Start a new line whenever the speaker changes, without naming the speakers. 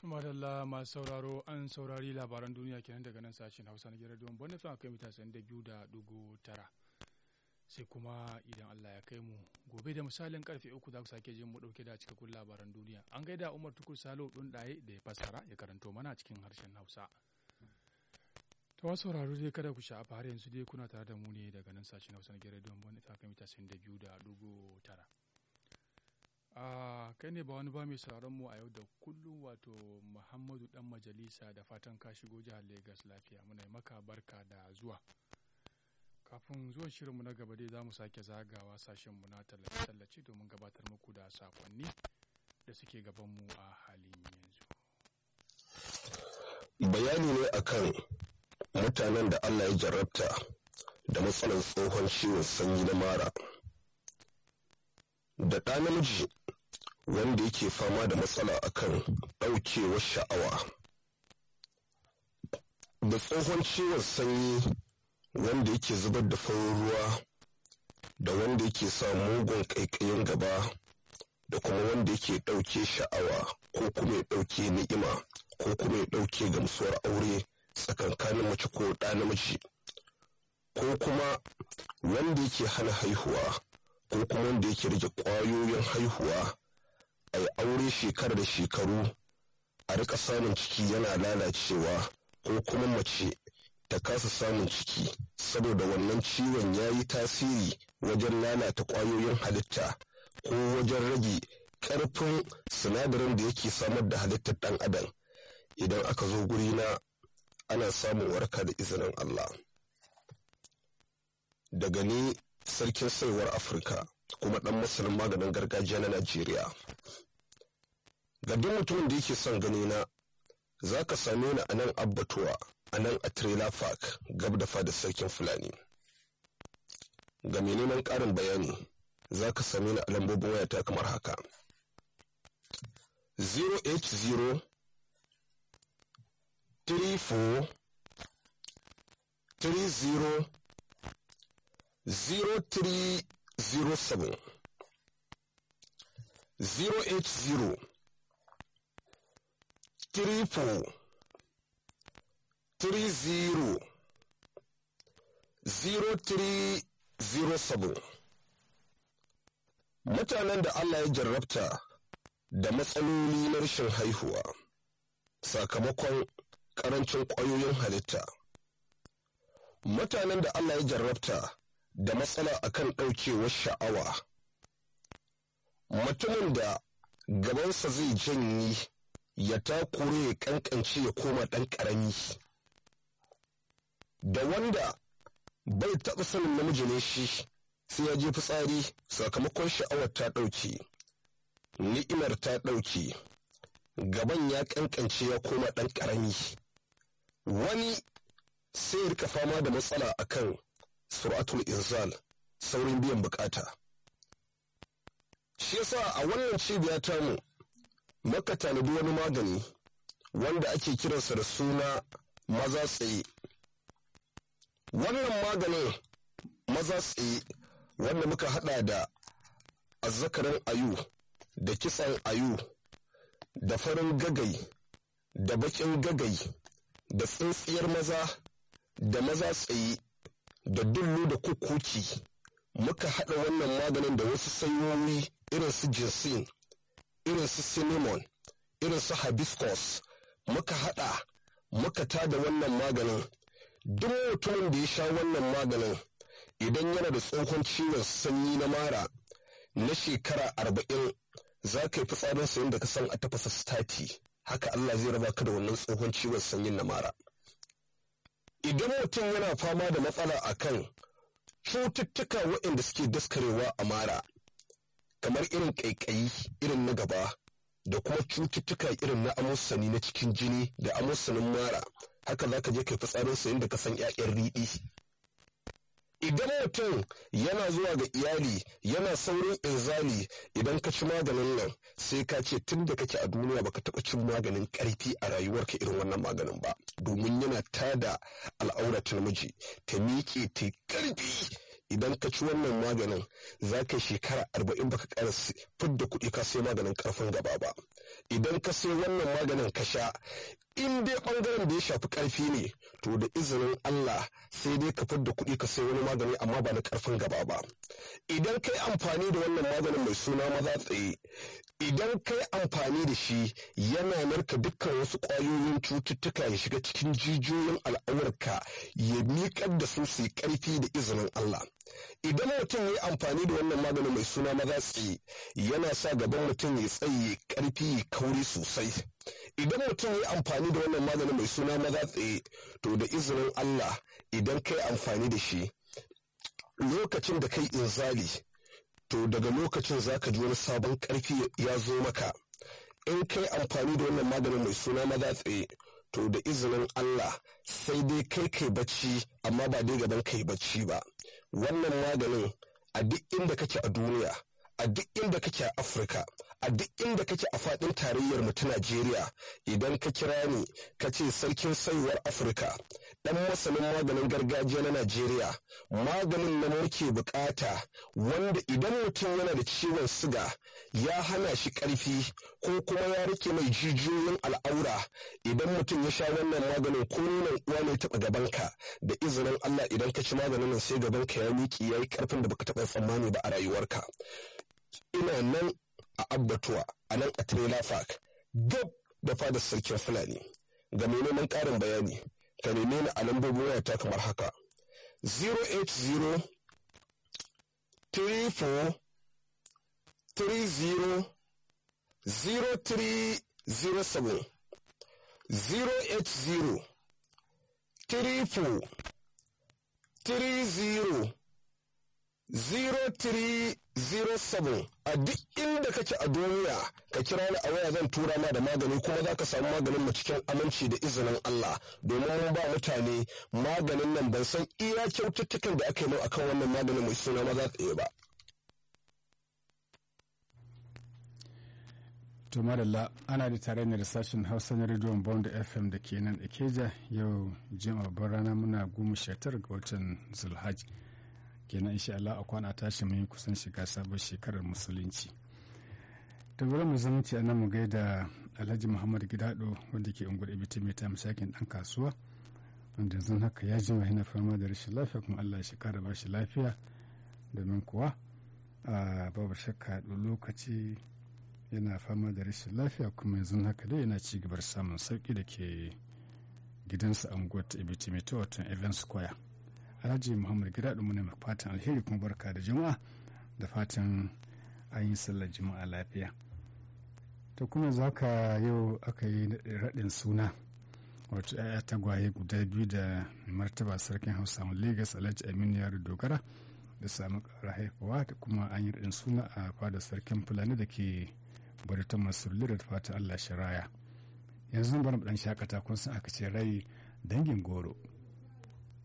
Tumadalla masu sauraro an saurari labaran duniya kenan daga nan sashen Hausa na gidan Don Bonifin akai mita da biyu da dugu tara. Sai kuma idan Allah ya kai mu gobe da misalin karfe uku za ku sake jin mu dauke da cikakkun labaran duniya. An gaida Umar Tukur Salo ɗin ɗaye da ya fassara ya karanto mana cikin harshen Hausa. Ta wasu sauraro dai kada ku sha'afa har yanzu dai kuna tare da mu ne daga nan sashen Hausa na gidan Don Bonifin akai mita da biyu da dugu tara. Uh, kai ne ba wani ba mai sauraron mu a yau da kullum wato muhammadu dan majalisa da fatan ka shigo jihar Legas lafiya muna maka barka da zuwa kafin zuwan shirinmu na gaba dai za mu sake zagawa sashenmu na tallace-tallace domin gabatar muku da sakonni da suke gabanmu a halin yanzu
bayani ne akan mutanen da allah ya jarrabta da matsalar tsohon ciwon sanyi na mara da ɗa namiji wanda yake fama da matsala akan ɗaukewar sha'awa da tsohon ciwon sanyi wanda yake zubar da farin ruwa da wanda yake sa mugun ƙaiƙayin gaba da kuma wanda yake ɗauke sha'awa ko kuma ya ɗauke ni'ima ko kuma ya ɗauke gamsuwar aure tsakankanin mace ko ɗa namiji ko kuma wanda yake hana haihuwa ko kuma wanda yake rage ƙwayoyin haihuwa a yi aure shekara da shekaru a rika samun ciki yana lalacewa ko kuma mace ta kasa samun ciki saboda wannan ciwon ya yi tasiri wajen lalata ƙwayoyin halitta ko wajen rage ƙarfin sinadarin da yake samar da halittar ɗan adam idan aka zo guri na ana samun warka da izinin Allah daga ni sarkin saiwar afirka kuma ɗan masanin maganin gargajiya na najeriya ga duk mutumin da yake son gani na za ka same ni a nan abbatuwa a nan a trailer park gab da fada sarkin fulani ga mai neman ƙarin bayani za ka same ni a lambobin wayata kamar haka 080 34 30 0307 080 triple three zero zero three zero seven mutanen da Allah ya jarrabta da matsaloli na rashin haihuwa sakamakon ƙarancin ƙwayoyin halitta mutanen da Allah ya jarrabta da matsala akan ɗaukewar sha'awa mutumin da gabansa zai janye ya takure ya kankance ya koma ɗan ƙarami da wanda bai taɓa sanin namiji ne shi sai ya je fitsari sakamakon sha'awar ta ɗauke ni'imar ta ɗauke gaban ya kankance ya koma ɗan ƙarami wani sai ya rika fama da matsala akan suratul inzal saurin biyan bukata shi yasa a wannan cibiya tamu maka tanadi wani magani wanda ake kiransa da suna maza tsaye wannan maganin maza tsaye wanda muka hada da azzakarin ayu da kisan ayu da farin gagai da bakin gagai da tsintsiyar maza da maza tsaye da dullu da kukuki muka hada wannan maganin da wasu sanyoyi irin su jinsin irin su cinnamon irin su hibiscus muka hada muka tada wannan maganin duk mutumin da ya sha wannan maganin idan yana da tsohon ciwon sanyi na mara na shekara arba'in za ka yi fitsarin sayin da ka san a tafasa stati haka Allah zai raba ka da wannan tsohon ciwon sanyin na mara idan mutum yana fama da matsala akan cututtuka waɗanda suke daskarewa a mara kamar irin ƙaiƙayi irin na gaba da kuma cututtuka irin na amusani na cikin jini da amusanin mara haka za ka je kai fitsarin sayin da ka san 'ya'yan riɗi idan mutum yana zuwa ga iyali yana saurin inzali idan ka ci maganin nan sai ka ce tun da kake a duniya baka taɓa cin maganin ƙarfi a rayuwarka irin wannan maganin ba domin yana tada al'aurat namiji ta miƙe ta ƙarfi idan ka ci wannan maganin za ka shekara arba'in baka ƙara fidda kuɗi ka sai maganin ƙarfin gaba ba idan ka sai wannan maganin ka sha in dai bangaren da ya shafi karfi ne to da izinin Allah sai dai ka fidda kuɗi ka sai wani magani amma ba na karfin gaba ba idan kai amfani da wannan maganin mai suna maza tsaye idan kai amfani da shi yana narka dukkan wasu ƙwayoyin cututtuka ya shiga cikin jijiyoyin al'aurarka ya miƙar da su su yi ƙarfi da izinin Allah idan mutum ya yi amfani da wannan maganin mai suna maza tsaye yana sa gaban mutum ya tsaye ƙarfi ya kauri sosai idan mutum ya yi amfani da wannan maganin mai suna maza tsaye to da izinin Allah idan kai amfani da shi lokacin da kai inzali to daga lokacin za ka ji wani sabon ƙarfi ya zo maka in kai amfani da wannan maganin mai suna maza tsaye to da izinin Allah sai dai kai kai bacci amma ba dai gaban kai bacci ba wannan maganin a duk inda kake a duniya a duk inda kake a Afirka a duk inda kake a faɗin tarayyar mu ta Najeriya idan ka kira ni ka ce sarkin saiwar Afirka dan masanin maganin gargajiya na Najeriya maganin na muke bukata wanda idan mutum yana da ciwon siga ya hana shi karfi ko kuma ya rike mai jijiyoyin al'aura idan mutum ya sha wannan maganin ko nonon uwa ne taɓa gabanka da izinin Allah idan ka ci maganin nan sai gabanka ya miƙe ya yi karfin da baka taɓa tsammani ba a rayuwarka ina nan a abbatuwa a nan a trailer park gab da fadar sarkin fulani ga mai neman ƙarin bayani ka neme ni a lambobin wayata kamar haka 080 34 30 0307 080 34 30 0307 a duk inda kake a duniya ka kira ni a waya zan tura ma da magani kuma za ka samu maganin mu cikin aminci da izinin Allah domin mun ba mutane maganin nan ban san iya kyaututtukan da aka yi akan wannan maganin mai suna maza tsaye ba.
to madalla ana da tare da sashen hausa na rediyon bond fm da ke nan ikeja yau jima'a rana muna goma shatar ga watan zulhaj kenan insha Allah a kwana tashi mun kusan shiga sabon shekarar musulunci da bari mu zumunci a nan mu gaida alhaji muhammad gidado wanda ke unguwar ibiti mai ta masakin dan kasuwa wanda yanzu haka ya jima yana fama da rashin lafiya kuma Allah ya shekara ba shi lafiya domin kuwa babu shakka lokaci yana fama da rashin lafiya kuma yanzu haka dai yana ci gabar samun sauki da ke gidansa a unguwar ta ibiti mai ta watan event square alhaji muhammad gida ɗin muna fatan alheri kuma barka da juma'a da fatan an yi sallar juma'a lafiya to kuma za ka yau aka yi raɗin suna wato ya'ya tagwaye guda biyu da martaba sarkin hausa lagos alhaji aminu yaro dogara da samu ƙara haifawa da kuma an yi raɗin suna a fadar sarkin fulani da ke baritan masu da fata allah shiraya yanzu bari mu ɗan shakata kun san aka ce rai dangin goro